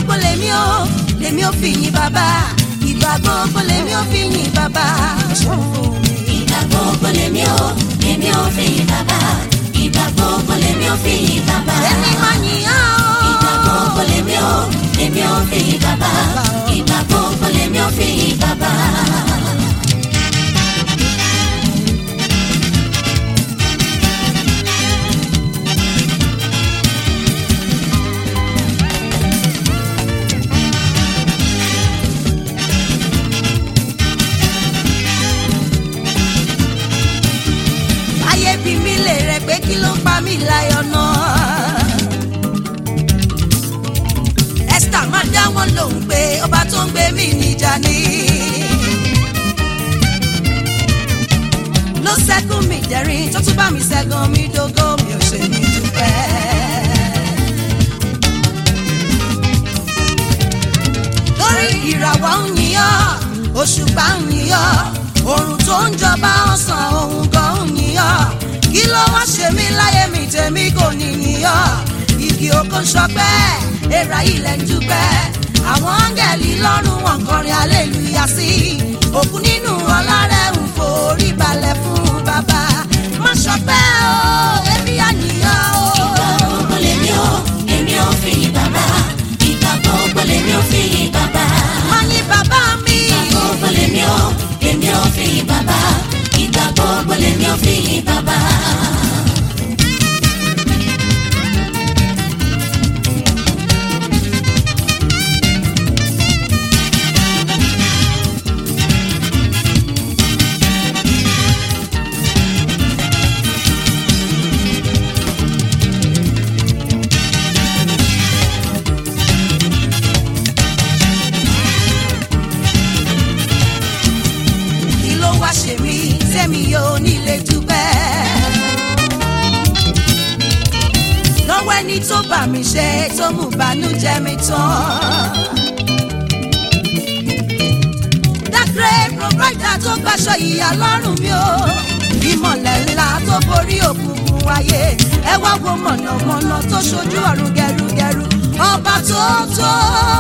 gbogbo lèmi ò lèmi ò fi yìn bàbá ìgbà gbogbo lèmi ò fi yìn bàbá. ìgbà gbogbo lèmi ò lèmi ò fi yìn bàbá ìgbà gbogbo lèmi ò fi yìn bàbá. èmi máa yìn á o. ìgbà gbogbo lèmi ò lèmi ò fi yìn bàbá ìgbà gbogbo lèmi ò fi yìn bàbá. ayé bí mi lè rẹ pé kí ló ń pa mí láyọ̀ náà. esther máa dá wọn lóhùn pé ọba tó ń gbé mi níjà ni. ló ṣẹ́gun mi dẹ̀rín tó tún bá mi ṣẹ́gun mi dógó mi ò ṣe ní dúpẹ́. lórí ìràwọ̀ ń yíyọ́ òṣùpá ń yíyọ́ òrùn tó ń jọba ọ̀sán òun gan ń yíyọ́ kí ló wá ṣe mí láyé mi tèmi kò ní yíyọ́ igi oko ń ṣọpẹ́ èèrà ilẹ̀ ń dúpẹ́ àwọn áńgẹ̀lì lọ́rùn wọn kọrin aleluya sí òkú nínú ọlá rẹ̀ ń forí balẹ̀ fún bàbá má ṣọpẹ́ o èmi àníyàn o. ìgbà gbogbo lèmi ò lèmi ò fi yìn bàbá ìgbà gbogbo lèmi ò fi yìn bàbá. má yìn bàbá mi. ìgbà gbogbo lèmi ò lèmi ò fi yìn bàbá ìgbà gbogbo lèmi ò fi yìn bàbá. kí ló wá ṣe mí tẹ́mi yóò nílé dúpẹ́. lọ́wọ́ ẹni tó bá mi ṣe tó mú bànújẹ́ mi tán. dákẹ́ provider tó gbàṣọ ìyá lọ́rùn mi o ìmọ̀lẹ̀ ńlá tó borí òkùnkùn wáyé ẹ wá wo mọ̀nàmọ́ná tó ṣojú ọ̀run gẹrugẹru ọba tó tó.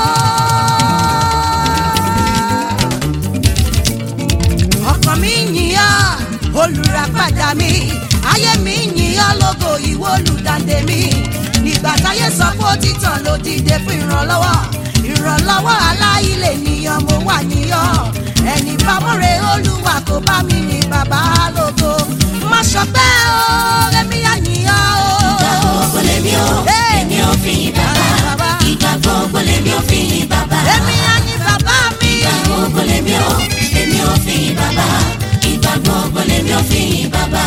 ọkàn mi yìnyín olùràpadà mi ayé mi yìnyín lógo ìwọ olùdàdé mi nígbà táyé sọ pé ó ti tàn ló dìde fún ìrànlọ́wọ́ ìrànlọ́wọ́ aláìlè nìyàn mo wà níyàn ẹni bámọ́re olúwa kò bá mi ní bàbá lógo má ṣọpẹ́ o èmi àyìnyàn ìgbà o. gbogbo lèmi ò lèmi ò fi yìn bàbá ìgbà gbogbo lèmi ò fi yìn bàbá. èmi àyìn bàbá mi. ìgbà gbogbo lèmi ò lèmi ò fi yìn bàbá ìgbà gbogbo lèmi ò fi yìn bàbá.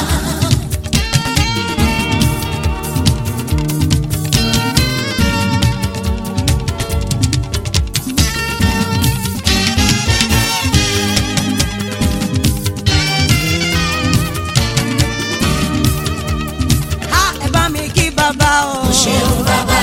a ẹ bá mi kí bàbá o. o ṣeun bàbá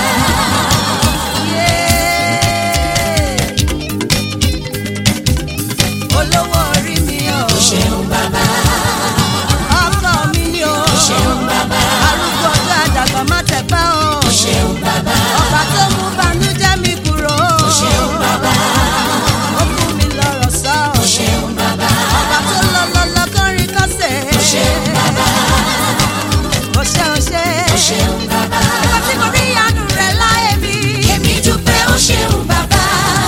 olówó orí mi o o ṣeun bàbá ọkọ mi ni o o ṣeun bàbá arúgbó ọjọ́ àdàgbà má tẹ̀pá o o ṣeun bàbá ọba tó mú banújẹ́ mi kúrò o ṣeun bàbá ó fún mi lọ́rọ̀ sọ o ṣeun bàbá ọba tó lọ lọ lọ kọrin kọ́sẹ̀ o ṣeun bàbá o ṣe o ṣe o ṣeun bàbá ọba tí mo rí àánú rẹ̀ láyé mi èmi dúpẹ́ o ṣeun bàbá.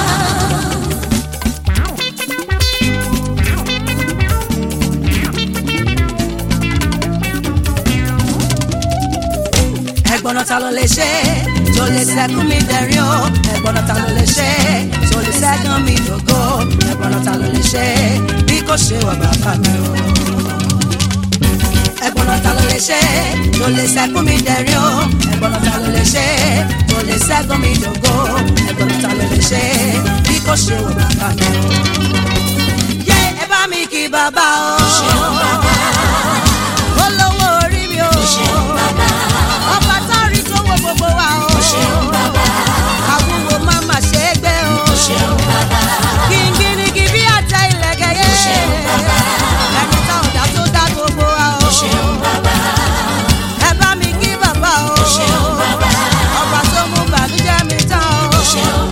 ẹ̀gbọ́n náà ta ló lè ṣe tó lè ṣẹ́gun mi dẹ̀rín o ẹ̀gbọ́n náà ta ló lè ṣe tó lè ṣẹ́gun mi dògo ẹ̀gbọ́n náà ta ló lè ṣe bí kò ṣe wà bàbá mi o. ẹ̀gbọ́n náà ta ló lè ṣe tó lè ṣẹ́gun mi dẹ̀rín o ẹ̀gbọ́n náà ta ló lè ṣe tó lè ṣẹ́gun mi dògo ẹ̀gbọ́n náà ta ló lè ṣe bí kò ṣe wà bàbá mi o. yé ẹ bá mi kí bàbá o. ṣeun bàbá olówó orí mi o. ṣeun bàbá ọba tó rí tó wo gbogbo wa o. o ṣeun bàbá àwùwò máa ma ṣe é gbé o. o ṣeun bàbá kìngìnìkì bí àtẹ ìlẹ̀kẹ̀ yé. ṣeun bàbá ẹni tá ọ̀dà tó dá gbogbo wa o. o ṣeun bàbá ẹ bá mi kí bàbá o. o ṣeun bàbá ọba tó mú bànújẹ́ mi tán o. o ṣeun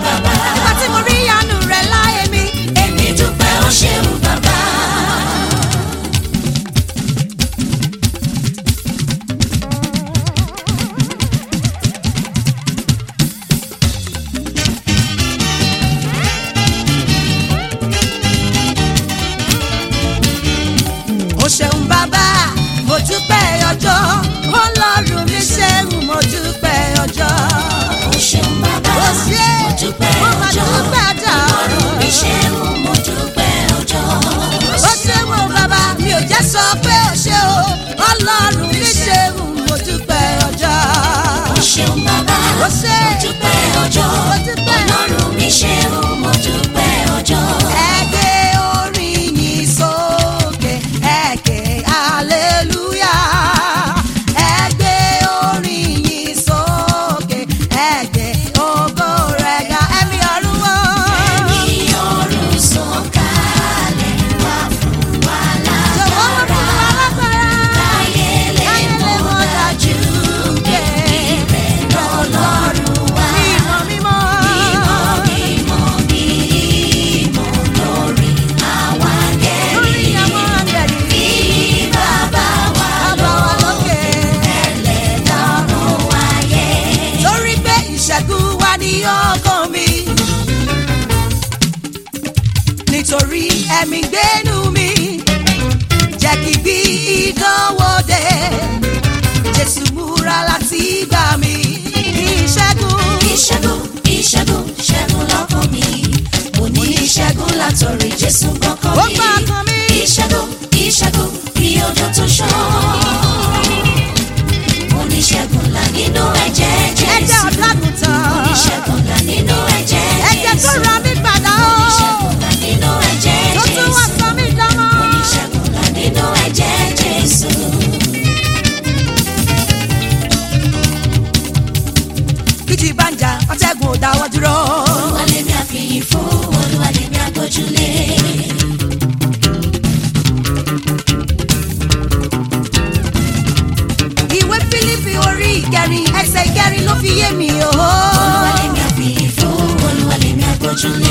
ọkàn mi nítorí ẹ̀mí gbénu mi jẹ́ kí bí ìdánwò dé jésù múra láti gbà mí ní ìṣẹ́gun. ìṣẹ́gun ìṣẹ́gun ṣẹ́gun lọ́kàn mi mo ní ìṣẹ́gun látọ̀rí jésù gbọ́kàn ó mi gbà kan mi. ìṣẹ́gun ìṣẹ́gun bí ọjọ́ tó ṣàn mo ní ìṣẹ́gun là nínú ẹ̀jẹ̀ ẹ̀jẹ̀ jésù ọ̀dàgùntàn mo ní ìṣẹ́gun là nínú ẹ̀jẹ̀ ẹ̀jẹ̀ tó jésù ra mí padà mo ní ó ìṣẹ́gun là nínú ẹ̀jẹ̀ tó tún wá jésù sọ mí dánmọ́. mo ní ìṣẹ́gun là nínú ẹ̀jẹ̀ jésù. kìtì bá ń jà ọ̀tẹ̀gùn ò dáwọ́ dúró. olúwa lèmi àfihàn fún olúwa lèmi àgbójúlé. ìwé fílípì orí ìkẹrin ẹsẹ̀ ìkẹrin ló fi yé mi o. olúwa lèmi àfihàn fún olúwa lèmi àgbójúlé.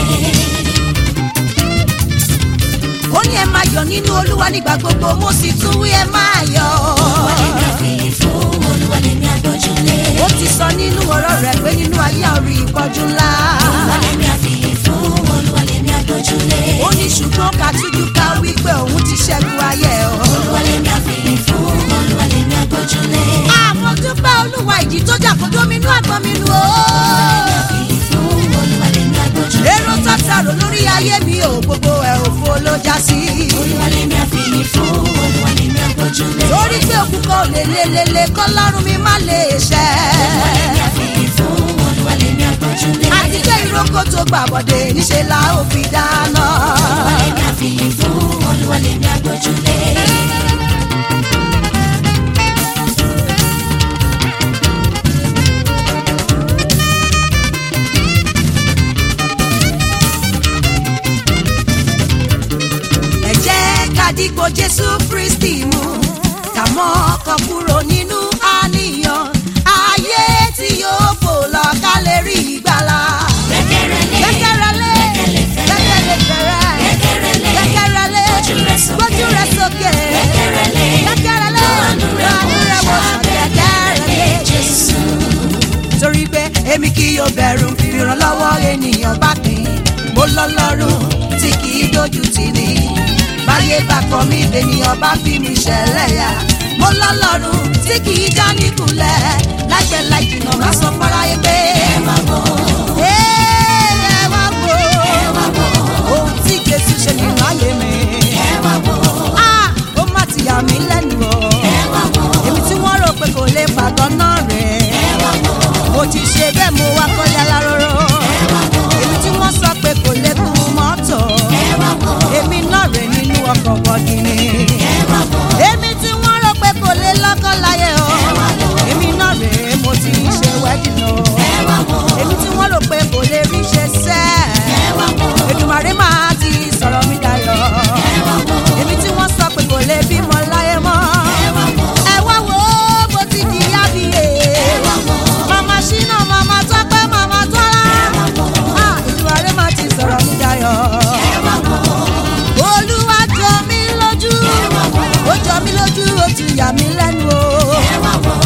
ó ní ẹ máa yọ̀ nínú olúwa nígbà gbogbo mo sì tún wí ẹ máa yọ̀. olúwa lèmi àfihàn fún olúwa lèmi àgbójúlé. ó ti sọ nínú ọ̀rọ̀ rẹ̀ pé nínú ayé àrí ìpọ́jú ńlá. olúwa lèmi àfihàn fún olúwa lèmi àgbójúlé. ó ní ṣùgbọ́n ká tújú ká wípé òun ti ṣẹ́gun ayé o. olúwa lèmi àfihàn fún olúwa lèmi àgbójúlé. àmọ́ dúpẹ́ olúwa ìjì tó jà kó dóminú àgbọn mi nù o. àfihàn fún olúwa lèmi àgbójúlé. èrò tọ́tàrò lórí ayé mi ò gbogbo ẹ̀ òfo ló já sí. olúwa lèmi àfihàn fún olúwa lèmi àgbójúlé. torí pé òkú kan ò lè lelele kọ́ lọ́rùn mi má lè ṣẹ́. olúwa lèmi àfihàn fún olúwa lèmi àgbójúlé. àti jẹ́ ìrókò tó gbàbọ̀dé níṣẹ́ la ó fi dáná. olúwa lèmi àfihàn fún olúwa lèmi àgbójúlé. ẹ jẹ́ ká dìgbò jésù kristi mú ká mọ́ ọkàn kúrò nínú àníyàn ayé tí yóò fò lọ ká lè rí ìgbàlà. gbẹ́kẹ̀rẹ́lé gbẹ́kẹ̀rẹ́lé gbẹ́kẹ̀lé fẹ̀rẹ̀ gbẹ́kẹ̀rẹ́lé gbẹ́kẹ̀rẹ́lé Gbójú rẹ sókè. gbójú rẹ sókè gbẹ́kẹ̀rẹ́lé gbẹ́kẹ̀rẹ́lé àánú rẹ̀ àánú rẹ̀ wò sàn gbẹ́kẹ̀rẹ́lé Jésù. torí pé èmi kì yóò bẹ̀rù ìrànlọ́wọ́ ènìyàn bá pín mo lọ́lọ́run tí kì í dojú tì ní báyé bá kọ̀ mí lènìyàn bá fi mi ṣẹlẹ́yà mo lọ́lọ́run tí kì í já níkulẹ̀ láìpẹ́ láì jìnnà má sọ fáráyé pé ẹ wá wò ẹ wá wò ẹ wá wò ohun tí Jésù ṣe nínú ayé mi ẹ wá wò Ah, ó má ti yà mí lẹ́nu o ẹ wá wò èmi tí wọ́n rò pé kò lè pàgọ́ náà rẹ̀ ẹ wá wò mo ti ṣe bẹ́ẹ̀ mo wá kọ́lé aláróró ẹ wá wò èmi tí wọ́n sọ pé kò lè kú mọ́tò ẹ wá wò èmi náà rè nínú ọkọ̀ bọ̀gìnì ẹ wá wò èmi tí wọ́n rò pé kò lè lọ́kọ́ láyé o èmi náà rè mo ti ṣe wedding o ẹ wá wò èmi tí wọ́n rò pé kò lè rí ṣe sẹ́ ẹ wá wò Èdùmàrè máa ti sọ̀rọ̀ mi dayọ̀ ẹ wá wò èmi tí wọ́n sọ pé kò lè bímọ láyé mọ́ ẹ wá wò ẹ wá wo bó ti di yábíyé ẹ wá wò màmá ṣínà màmá tọ́pẹ́ màmá tọ́lá ẹ wá wò Ah, Èdùmàrè máa ti sọ̀rọ̀ mi dayọ̀ ẹ wá wò olúwa jọ mí lójú ẹ wá wò ó jọ mí lójú ó ti yà mí lẹ́nu o. ẹ wá wò.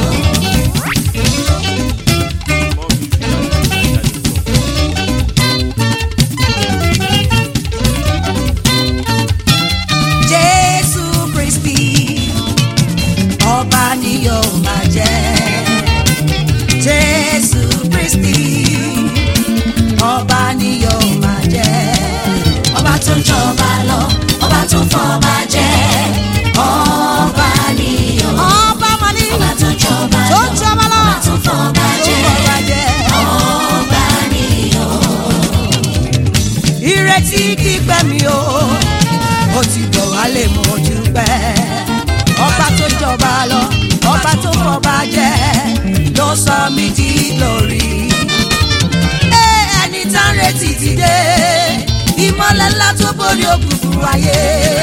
jésù kristi ọba ni yóò máa jẹ́ jésù kristi ọba ni yóò máa jẹ́ ọba tó ń jọba lọ ọba tó ń fọba jẹ ọba nìyó ọba máa ní ọba tó ń jọba tó lọ ń jọba lọ ọba tó ń fọba tó jẹ ń bọ̀bà jẹ́ ọba nìyó ìrètí kípẹ́ mi o ó ti bọ̀ wálé mo dúpẹ́ ọba tó jọba lọ ọba tó fọba jẹ ló sọ mí di lórí. Ẹ, ẹni tá ń retí ti dé ìmọ̀lẹ̀ ńlá tó borí òkùnkùn ayé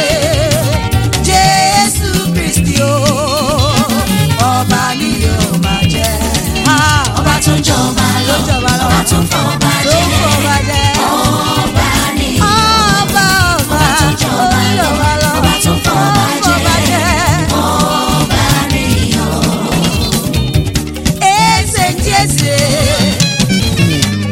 jésù kristi o ọba ni yóò máa jẹ. Ah, ọba tó ń jọba lọ tó jọba lọ ọba tó ń fọba tó jẹ fọba jẹ. ọba nìyó Ọba ọba tó ń jọba lọ ọba tó ń fọba jẹ ọba nìyó Eze ndị eze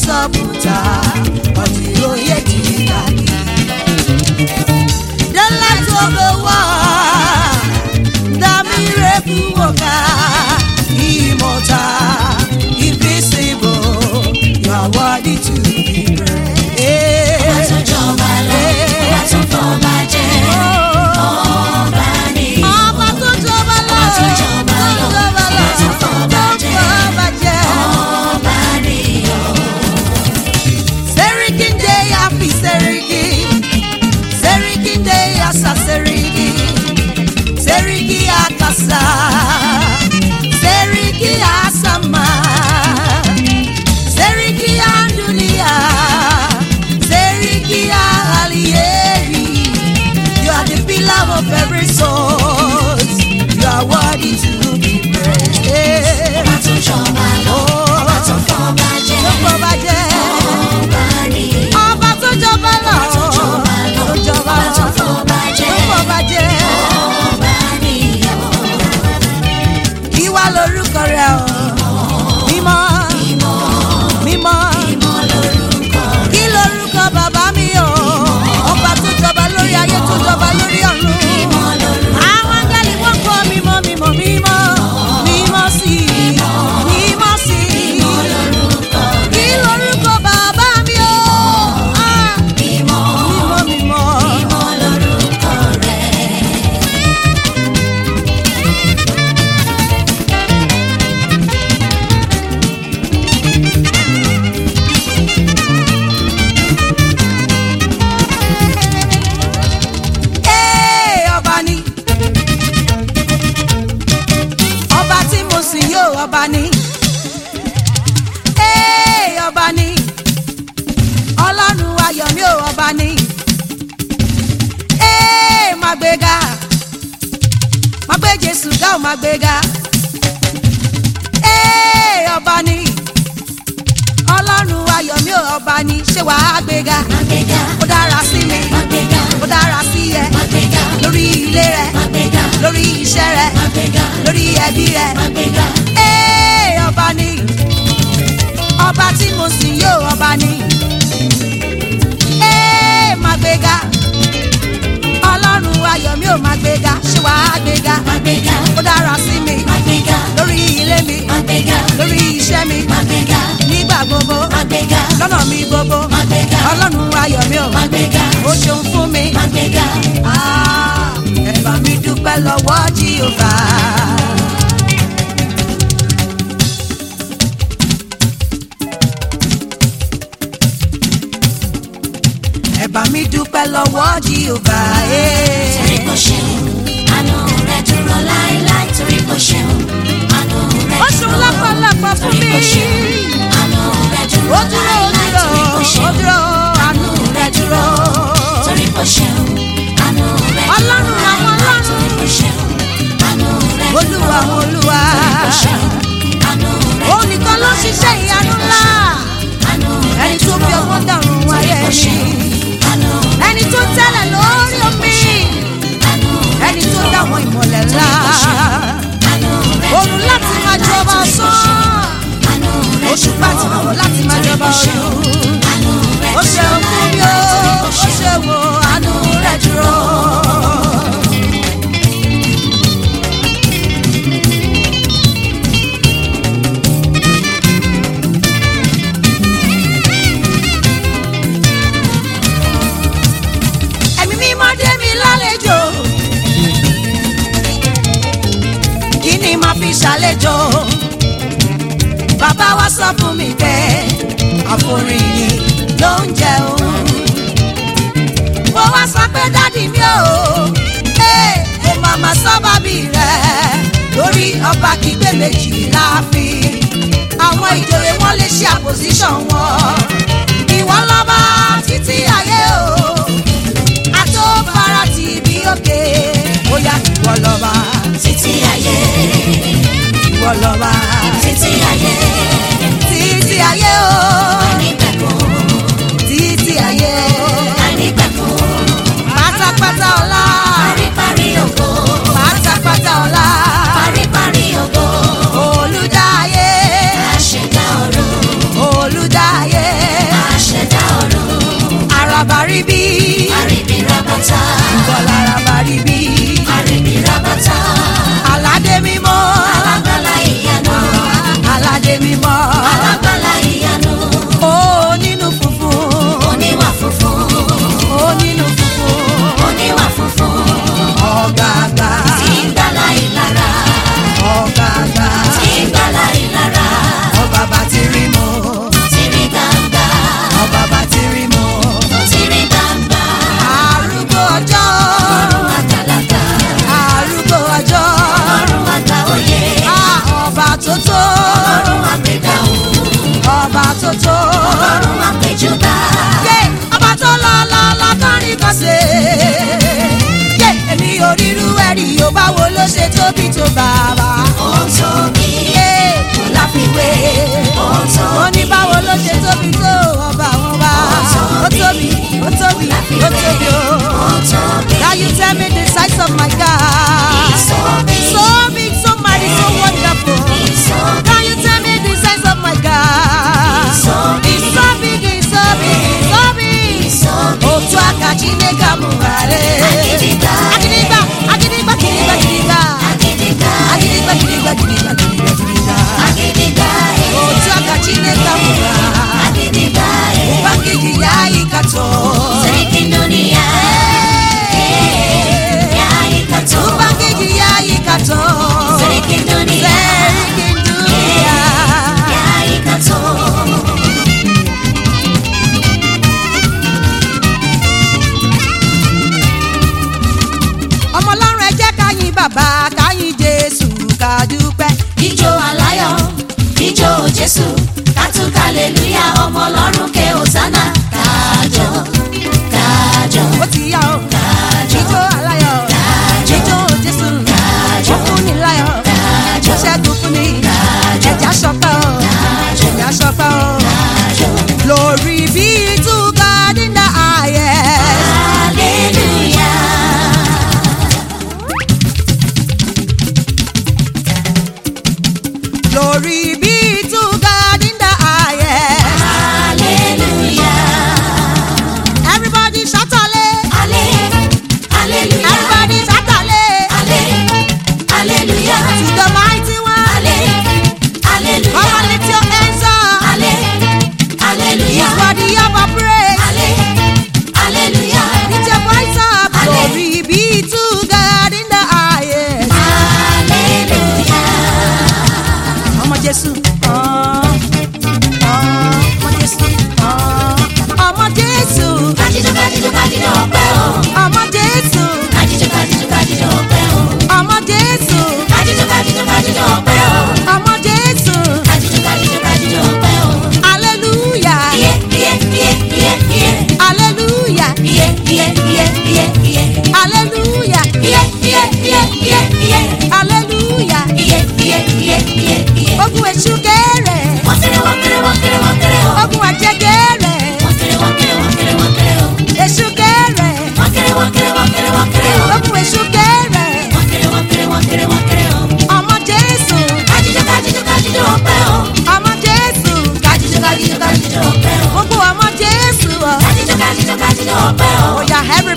sọ̀bùtà ọtí oyè ti dàbí. The light of the world, the miracle worker, immortal, invisible, you are worthy to be praised. Ọba tó jọba lọ, ọba tó fọba jẹ, ọba ni. Ọba tó jọba lọ, Ọba tó jọba lọ, jọba lọ, ọba tó fọba jẹ, fọba jẹ. ọba ni o. Serikin de happy seriki, serikin de asa seriki, seriki akasa, seriki asama, seriki andunia, seriki alieri. You are the pillar of every soul. You are worthy to be praised. Ọba tó jọba lọ, ọba tó fọba jẹ, Tó kọ́ bá jẹ́. ọba ni. ọba tó jọba lọ Ọba tó jọba lọ, tó jọba ọba tó fọba jẹ, tó fọba jẹ ọba ni o. ìwà lórúkọ rẹ o mímọ́ mímọ́ Ìmọ̀ lórúkọ kí lórúkọ bàbá mi o ọba tó jọba lórí ayé tó jọba lórí ọ̀run ìmọ̀ lórúkọ. àwọn áńgẹ́lì wọ́n kọ́ mímọ́ mímọ́ mímọ́ mímọ́ sí i mímọ́ sí i kí lórúkọ bàbá mi o Ah, Ìmọ̀ mímọ́ mímọ́. ìmọ̀ lórúkọ rẹ̀. Ee, ọba ni ọba tí mo sì yóò ọba ni Ee, ọba ni ọlọ́run ayọ̀ mi ò ọba ni Ee, máa gbéga máa gbé Jésù ga ò máa gbéga Ee, ọba ni ọlọ́run ayọ̀ mi ò ọba ni ṣé wàá gbéga Magbega, ó dára sí mi magbega, ó dára sí ẹ magbega, lórí ilé rẹ magbega, lórí iṣẹ́ rẹ magbega, lórí ẹbí rẹ. magbega. Ee, ọba ni ọba tí mo sì yóò ọba ni. Ee, máa gbéga ọlọ́run ayọ̀ mi ò máa gbéga ṣé wàá gbéga Magbega, ó dára sí mi magbega, lórí ilé mi magbega, lórí iṣẹ́ mi magbega, nígbà gbogbo magbega, lọ́nà mi gbogbo magbega, ọlọ́run ayọ̀ mi ò magbega, ó ṣeun fún mi. magbega. Ah, ẹ bá mi dúpẹ́ lọ́wọ́ Jèhófà. ẹ bá mi dúpẹ́ lọ́wọ́ Jèhófà. Torí kò ṣeun, àánú rẹ̀ dúró láéláé. Torí kò ṣeun, àánú rẹ̀ ó ṣeun dúró. lọ́pọ̀lọpọ̀ fún Torí mi. kò ṣeun, àánú rẹ̀ ó dúró dúró ó láéláé. dúró Torí kò ó ṣeun, dúró àánú rẹ̀ dúró. torí kò ṣeun, àánú rẹ̀ dúró Ọlọ́run àwọn láéláé. ọlọ́run. Torí kò ṣeun, àánú rẹ̀ dúró. olúwa àwọn olúwa. Torí kò ṣeun, àánú rẹ̀ òun nìkan ló ṣiṣẹ́ ìyanu ńlá. àánú rẹ̀ ẹni tó fi dúró. ọgbọ́n dàrún Torí ayé kò mi. ṣeun, àánú rẹ̀ ẹni tó tẹ́lẹ̀ lórí omi. àánú rẹ̀ ẹni tó dúró. dáwọn ìmọ̀lẹ̀ ńlá. Àánú rẹ̀ òun dúró láti máa láéláé. jọba Torí kò sán. ṣeun, àánú rẹ̀ oṣù dúró. pàtì àwọn láti máa Torí jọba kò ṣeun, ọdún. àánú rẹ̀ ó ṣe dúró fún mi ó láéláé. Torí kò ó ṣeun, ṣe wo àánú rẹ̀ dúró. ẹ̀mí mímọ́ dé mi lálejò kí ni màá fi ṣàlejò bàbá wa sọ fún mi pé àforíyìn ló ń jẹ òun mo wá sọ pé dádì mi ò ẹ ò màmá sábàbí rẹ lórí ọba kígbé méjì láàfin àwọn ìjòyè wọn lè ṣe àpòsíṣàn wọn ìwọ lọ́ba títí ayé o àtòbára ti bí òkè bóyá ìwọ lọ́ba títí ayé ìwọ lọ́ba títí ayé títí ayé o ànípẹ̀kun títí ayé ànípẹ̀kun pátápátá ọlá paríparí ògo pátápátá ọlá paríparí ògo olùdáyé àṣẹdá ọ̀run àríbí Àríbí rabata. bọ́lára bàríbí Àríbí rabata. aládé mímọ́ Alágbálá ìyanu. aládé mímọ́ Alágbálá ìyanu. ó nínú funfun Oníwà funfun. ó nínú funfun Oníwà funfun. ọ̀gàgà Tí ń gbálá ìlara. ọ̀gàgà Tí ń gbálá ìlara. ọba bá ti rí mọ́ Tìrí gbangba. ọba bá ti rí mọ́ Tìrí gbangba. arúgbó ọjọ́ Ọ̀run àgbàlagbà. arúgbó ọjọ́ Ọ̀run àgbà òye. Ah, ọba tó tó Ọ̀run àgbèdáhùn. ọba tó tó Ọ̀run àgbèjúbà. yé ọba tó lọ lọ lọ tọ́rin kọ́sẹ̀ yé èmi ò rírú ẹ̀rí yóò bá wo ló ṣe tóbi tó bàbá Ó tóbi. yé kò láfiwé Ó tóbi. ó ní báwo ló ṣe tóbi tó ọba àwọn bá ó tóbi ó tóbi ó tóbi ó. Ó tóbi. Now you tell me the size of my God. He's so big. So big, so mighty, so wonderful. He's so Now you tell me the size of my God. He's so big. He's so big, he's so big, he's so big. He's so big. Otu aka Chineke amụghara. Agidigba. Agidigba, agidigba, gidigba, gidigba. Agidigba. Agidigba, gidigba, gidigba, gidigba, gidigba. Agidigba. Otu aka Chineke amụghara. Agidigba. Ụba nkiji ya ịkatọ. Sarki dunia. Ya ikato. Ụba nkiji ya ịkatọ. Sarki dunia. Serikin dunia. Ya ikato. ọmọ ọlọ́run ẹ jẹ́ ká yìn bàbá ká yìn jésù ká dúpẹ́. Ijó aláyọ̀, ijó Jésù, kátúkà lélúyà ọmọ ọlọ́run ké Hosanna. Kájọ, kájọ, ó ti yá o kájọ, ijó aláyọ̀ kájọ, ijó jésù kájọ, ó fún ni láyọ̀ kájọ, ó ṣẹ́gun fún ni kájọ, ẹ̀já ṣọpẹ́ o kájọ, ẹ̀já ṣọpẹ́ o kájọ. lórí bí túkà nínú ààyè. Hallelujah. lórí bí túkà nínú ààyè. Hallelujah. everybody ṣàtọ̀lé Halle- Hallelujah. everybody ṣàtọ̀lé Halle- Hallelujah. to the mighty one. Halle- come Hallelujah. on lift your hands up. Halle- Hallelujah. He's worthy of our praise. Halle- Hallelujah. Lift your voice up. Halle- Glory be to God in the highest. Hallelujah. Ọmọ Jésù. ah, ah, Ọmọ Jésù. ah, Ọmọ Jésù. Kájíjó kájíjó kájíjó ọpẹ́ o. Ọmọ Jésù. Kájíjó kájíjó kájíjó ọpẹ́ o. Ọmọ Jésù. Kájíjó kájíjó kájíjó ọpẹ́ o. Ọmọ Jésù. Kájíjó kájíjó kájíjó ọpẹ́ o. Hallelujah. Iye iye iye iye iye. Hallelujah. Iye iye iye iye iye. Hallelujah. Iye iye iye iye iye. Hallelujah. Iye iye iye iye iye. Ogun èṣù kéré. Wọ́n kéré wọ́n kéré wọ́n kéré wọ́n kéré o. Ogun àjẹ́ kéré. Wọ́n kéré wọ́n kéré wọ́n kéré wọ́n kéré o. Èṣù kéré. Wọ́n kéré wọ́n kéré wọ́n kéré wọ́n kéré o. Ogun èṣù kéré. Wọ́n kéré wọ́n kéré wọ́n kéré wọ́n kéré o. Ọmọ Jésù. Kájíjó kájíjó kájíjó ọpẹ́ o. Ọmọ Jésù. Kájíjó kájíjó kájíjó ọpẹ́ o. Gbogbo ọmọ Jésù. Kájíjó kájíjó kájíjó ọpẹ́ o. Oya everybody.